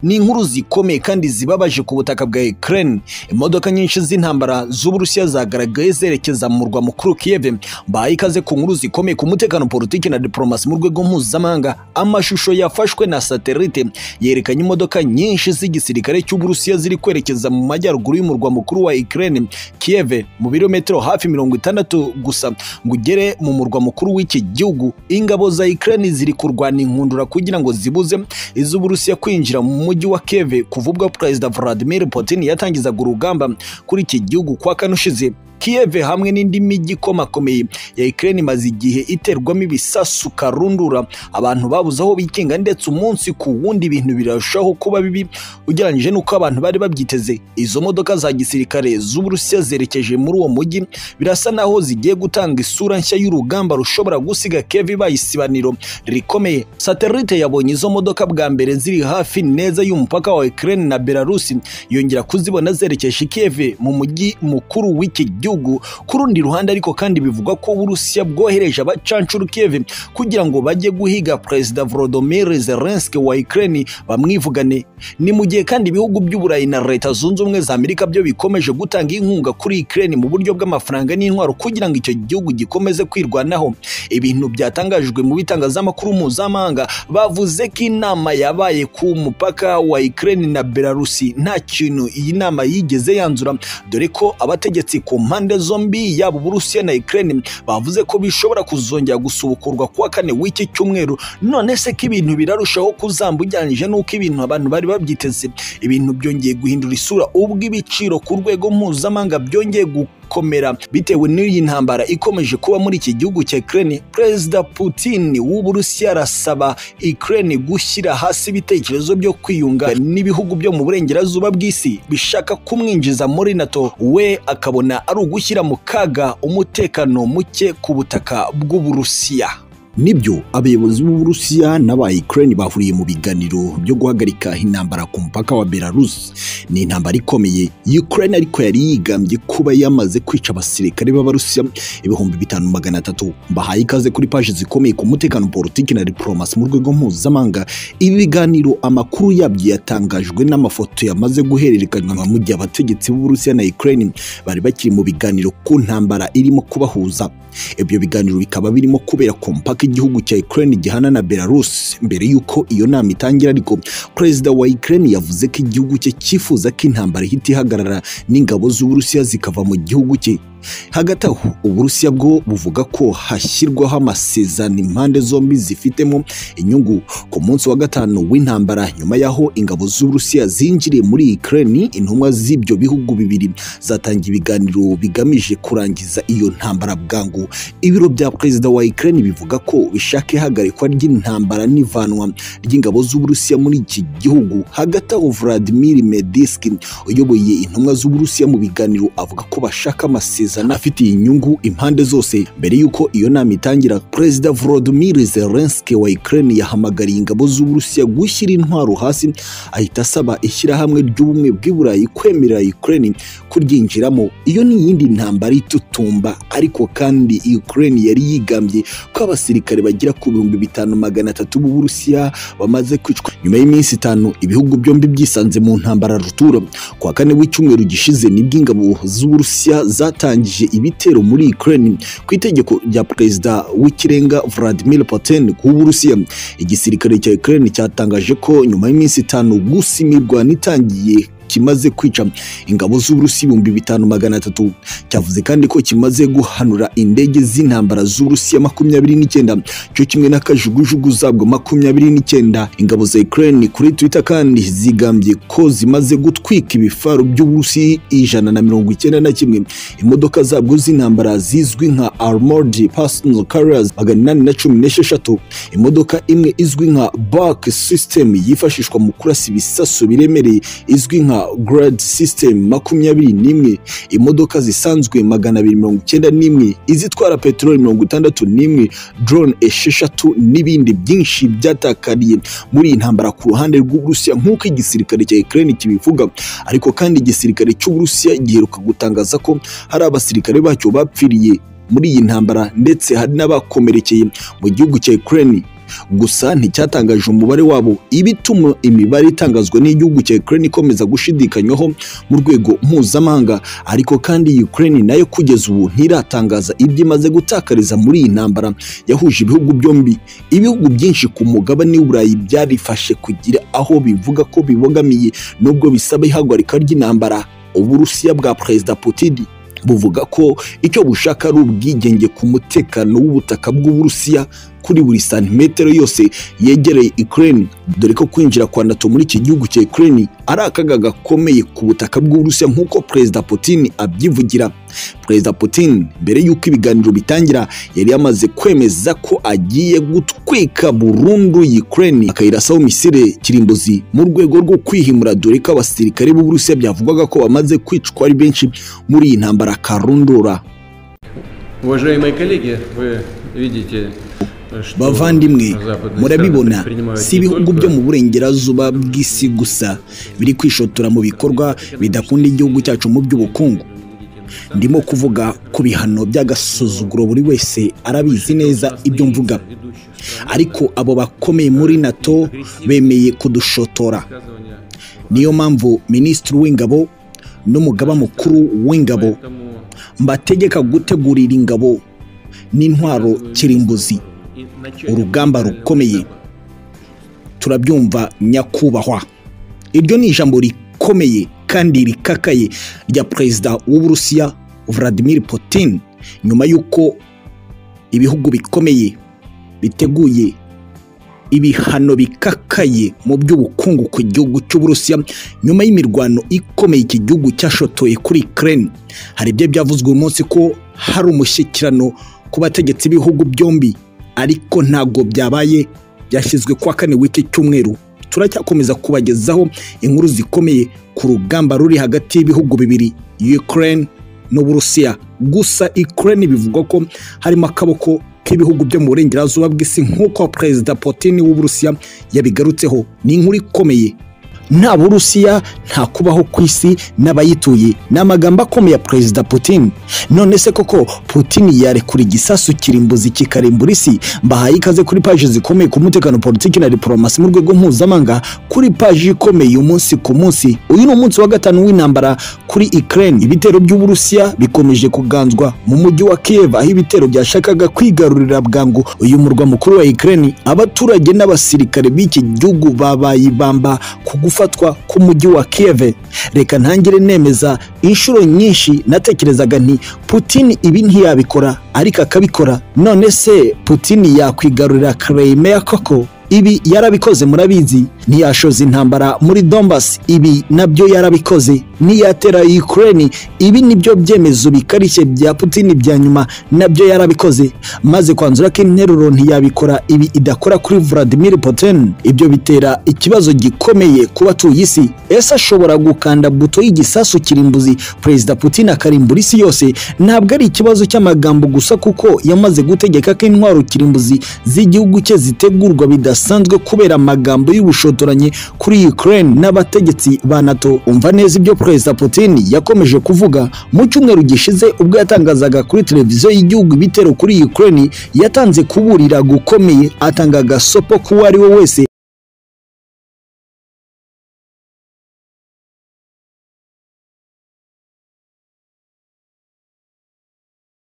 ni inkuru zikomeye kandi zibabaje ku butaka bwa Ukraine imodoka nyinshi z'intambara z'Uburusiya zagaragaye zerekeza mu murwa mukuru Kiev bahaye ikaze ku nkuru zikomeye ku mutekano politiki na diplomasi mu rwego mpuzamahanga amashusho yafashwe na satelite yerekanye imodoka nyinshi z'igisirikare cy'Uburusiya ziri kwerekeza mu majyaruguru y'umurwa mukuru wa Ukraine Kiev mu birometero hafi mirongo itandatu gusa ngo ugere mu murwa mukuru w'iki gihugu ingabo za Ukraine ziri kurwana inkundura kugira ngo zibuze iz'Uburusiya kwinjira mu mujyi wa Kiev kuva ubwo Perezida Vladimir Putin yatangizaga urugamba kuri iki gihugu kwa kane ushize Kiev hamwe n'indi mijyi ikomakomeye ya Ukraine imaze igihe iterwamo ibisasu karundura abantu babuze aho bikinga ndetse umunsi ku wundi ibintu birarushaho kuba bibi ugereranyije n'uko abantu bari babyiteze izo modoka za gisirikare z'Uburusiya zerekeje muri uwo mujyi birasa naho zigiye gutanga isura nshya y'urugamba rushobora gusiga Kiev ibaye isibaniro rikomeye satelite yabonye izo modoka bwa mbere ziri hafi neza y'umupaka wa Ukraine na Belarus yongera kuzibona zerekeje Kiev mu mujyi mukuru w'iki gihugu ku rundi ruhande ariko kandi bivugwa ko uburusiya bwohereje abacancuru Kiev kugira ngo bajye guhiga perezida Volodymyr Zelensky wa Ukraine bamwivugane ni mu gihe kandi ibihugu by'uburayi na leta zunze ubumwe za Amerika byo bikomeje gutanga inkunga kuri Ukraine mu buryo bw'amafaranga n'intwaro kugira ngo icyo gihugu gikomeze kwirwanaho ibintu byatangajwe mu bitangazamakuru mpuzamahanga bavuze ko inama yabaye ku mupaka wa Ukraine na Belarusi nta kintu iyi nama yigeze yanzura dore ko abategetsi ku mpande impande zombi yaba Uburusiya na Ukraine bavuze ko bishobora kuzongera gusubukurwa kuwa kane w'iki cyumweru none se ko ibintu birarushaho kuzamba ujyanije n'uko ibintu abantu bari babyiteze ibintu byongeye guhindura isura ubwo ibiciro ku rwego mpuzamahanga byongeye gukomera bitewe n'iyi ntambara ikomeje kuba muri iki gihugu cya Ukraine Perezida Putin w'Uburusiya arasaba Ukraine gushyira hasi ibitekerezo byo kwiyunga n'ibihugu byo mu burengerazuba bw'isi bishaka kumwinjiza muri NATO we akabona ari ugushyira mu kaga umutekano muke ku butaka bw'Uburusiya nibyo abayobozi b'Uburusiya n'aba Ukraine bahuriye mu biganiro byo guhagarika intambara ku mupaka wa Belarus ni intambara ikomeye Ukraine ariko yari yigambye kuba yamaze kwica abasirikare b'Abarusiya ibihumbi bitanu magana atatu bahaye ikaze kuri paji zikomeye ku mutekano politiki na diplomasi mu rwego mpuzamahanga ibi biganiro amakuru yabyo yatangajwe n'amafoto yamaze guhererekanywa mu gihe abategetsi b'Uburusiya na Ukraine bari bakiri mu biganiro ku ntambara irimo kubahuza ibyo biganiro bikaba birimo kubera ku mupaka igihugu cya Ukraine gihana na Belarus mbere yuko iyo nama itangira ariko perezida wa Ukraine yavuze ko igihugu cye cyifuza ko intambara ihita ihagarara n'ingabo z'Uburusiya zikava mu gihugu cye hagati aho uburusiya bwo buvuga ko hashyirwaho amasezerano impande zombi zifitemo inyungu ku munsi wa gatanu w'intambara nyuma y'aho ingabo z'uburusiya zinjiriye muri Ukraine intumwa z'ibyo bihugu bibiri zatangiye ibiganiro bigamije kurangiza iyo ntambara bwangu ibiro bya perezida wa Ukraine bivuga ko bishaka ihagarikwa ry'intambara n'ivanwa ry'ingabo z'uburusiya muri iki gihugu hagati aho Vladimir Medinsky uyoboye intumwa z'uburusiya mu biganiro avuga ko bashaka amasezerano afitiye inyungu impande zose mbere y'uko iyo nama itangira perezida Volodymyr Zelensky wa Ukraine yahamagariye ingabo z'Uburusiya gushyira intwaro hasi ahita asaba ishyirahamwe ry'ubumwe bw'i Burayi kwemera Ukraine kuryinjiramo iyo ni iyindi ntambara itutumba ariko kandi Ukraine yari yigambye ko abasirikare bagira ku bihumbi bitanu magana atatu b'Uburusiya bamaze kwicwa nyuma y'iminsi itanu ibihugu byombi byisanze mu ntambara rutura kwa kane w'icyumweru gishize nibwo ingabo z'Uburusiya zatangiye ibitero muri Ukraine ku itegeko rya perezida w'ikirenga Vladimir Putin w'Uburusiya igisirikare cya Ukraine cyatangaje ko nyuma y'iminsi itanu gusimirwa n'itangiye kimaze kwica ingabo z'Uburusiya ibihumbi bitanu magana atatu cyavuze kandi ko kimaze guhanura indege z'intambara z'Uburusiya makumyabiri n'icyenda cyo kimwe n'akajugujugu zabwo makumyabiri n'icyenda ingabo za Ukraine kuri Twitter kandi zigambye ko zimaze gutwika ibifaru by'Uburusiya ijana na mirongo icyenda na kimwe imodoka zabwo z'intambara zizwi nka Armored Personnel Carriers magana inani na cumi n'esheshatu imodoka imwe izwi nka Bark System yifashishwa mu kurasa ibisasu biremereye izwi nka grade system makumyabiri n'imwe imodoka zisanzwe magana abiri mirongo icyenda n'imwe izitwara peteroli mirongo itandatu n'imwe drone esheshatu n'ibindi byinshi byatakariye muri iyi ntambara ku ruhande rw'uburusiya nk'uko igisirikare cya Ukraine kibivuga ariko kandi igisirikare cy'uburusiya giheruka gutangaza ko hari abasirikare bacyo bapfiriye muri iyi ntambara ndetse hari n'abakomerekeye mu gihugu cya Ukraine gusa nticyatangaje umubare wabo ibituma imibare itangazwa n'igihugu cya Ukraine ikomeza gushidikanywaho mu rwego mpuzamahanga ariko kandi Ukraine nayo kugeza ubu ntiratangaza ibyo imaze gutakariza muri iyi ntambara yahuje ibihugu byombi ibihugu byinshi ku mugabane w'Uburayi byarifashe kugira aho bivuga ko bibogamiye nubwo bisaba ihagarika ry'intambara Uburusiya bwa Perezida Putin buvuga ko icyo bushaka ari ubwigenge ku mutekano w'ubutaka bw'Uburusiya kuri buri santimetero yose yegereye Ukraine dore ko kwinjira kwa NATO muri iki gihugu cya Ukraine ari akaga gakomeye ku butaka bw'Uburusiya nk'uko Perezida Putin abyivugira Perezida Putin mbere y'uko ibiganiro bitangira yari yamaze kwemeza ko agiye gutwika burundu Ukraine akayirasaho misile kirimbuzi mu rwego rwo kwihimura dore ko abasirikare b'Uburusiya byavugwaga ko bamaze kwicwa ari benshi muri iyi ntambara karundura Уважаемые коллеги, вы видите bavandimwe murabibona si ibihugu byo mu burengerazuba bw'isi gusa biri kwishotora mu bikorwa bidakunda igihugu cyacu mu by'ubukungu ndimo kuvuga ku bihano by'agasuzuguro buri wese arabizi neza ibyo mvuga ariko abo bakomeye muri nato bemeye kudushotora niyo mpamvu minisitiri w'ingabo n'umugaba mukuru w'ingabo mbategeka gutegurira ingabo n'intwaro kirimbuzi urugamba rukomeye turabyumva nyakubahwa iryo ni ijambo rikomeye kandi rikakaye rya perezida w'uburusiya Vladimir Putin nyuma y'uko ibihugu bikomeye biteguye ibihano bikakaye mu by'ubukungu ku gihugu cy'uburusiya nyuma y'imirwano ikomeye iki gihugu cyashotoye kuri Ukraine hari ibyo byavuzwe uyu munsi ko hari umushyikirano ku bategetsi b'ibihugu byombi ariko ntabwo byabaye byashyizwe kwa kane w'iki cyumweru turacyakomeza kubagezaho inkuru zikomeye ku rugamba ruri hagati y'ibihugu bibiri Ukraine n'Uburusiya gusa Ukraine bivugwa ko harimo akaboko k'ibihugu byo mu burengerazuba bw'isi nk'uko perezida Putin w'Uburusiya yabigarutseho ni inkuru ikomeye nta burusiya nta kubaho ku isi n'abayituye ni amagambo akomeye ya perezida putin none se koko putin yarekura igisasu kirimbuzi kikarimbura isi mbahaye ikaze kuri paji zikomeye ku mutekano politiki na diporomasi mu rwego mpuzamahanga kuri paji ikomeye umunsi ku munsi uyu ni umunsi wa gatanu w'intambara kuri ukraine ibitero by'uburusiya bikomeje kuganzwa mu mujyi wa kiev aho ibitero byashakaga kwigarurira bwangu uyu murwa mukuru wa ukraine abaturage n'abasirikare b'iki gihugu babayibamba ku gufatwa k'umujyi wa Kiev reka ntangire nemeza inshuro nyinshi natekerezaga nti Putin ibi ntiyabikora ariko akabikora none se Putin yakwigarurira Crimea koko ibi yarabikoze murabizi ntiyashoza intambara muri Donbas ibi nabyo yarabikoze niyatera Ukraine ibi nibyo byemezo bikarishye bya Putin bya nyuma nabyo yarabikoze maze kwanzura ko interuro ntiyabikora ibi idakora kuri Vladimir Putin ibyo bitera ikibazo gikomeye ku batuye isi ese ashobora gukanda buto y'igisasu kirimbuzi Perezida Putin akarimbura isi yose ntabwo ari ikibazo cy'amagambo gusa kuko yamaze gutegeka ko intwaro kirimbuzi z'igihugu cye zitegurwa bidasanzwe kubera amagambo y'ubushotoranyi kuri Ukraine n'abategetsi ba NATO umva neza ibyo Perezida Putin yakomeje kuvuga mu cyumweru gishize ubwo yatangazaga kuri televiziyo y'igihugu ibitero kuri Ukraine yatanze kuburira gukomeye atanga agasopo k'uwo ari we wese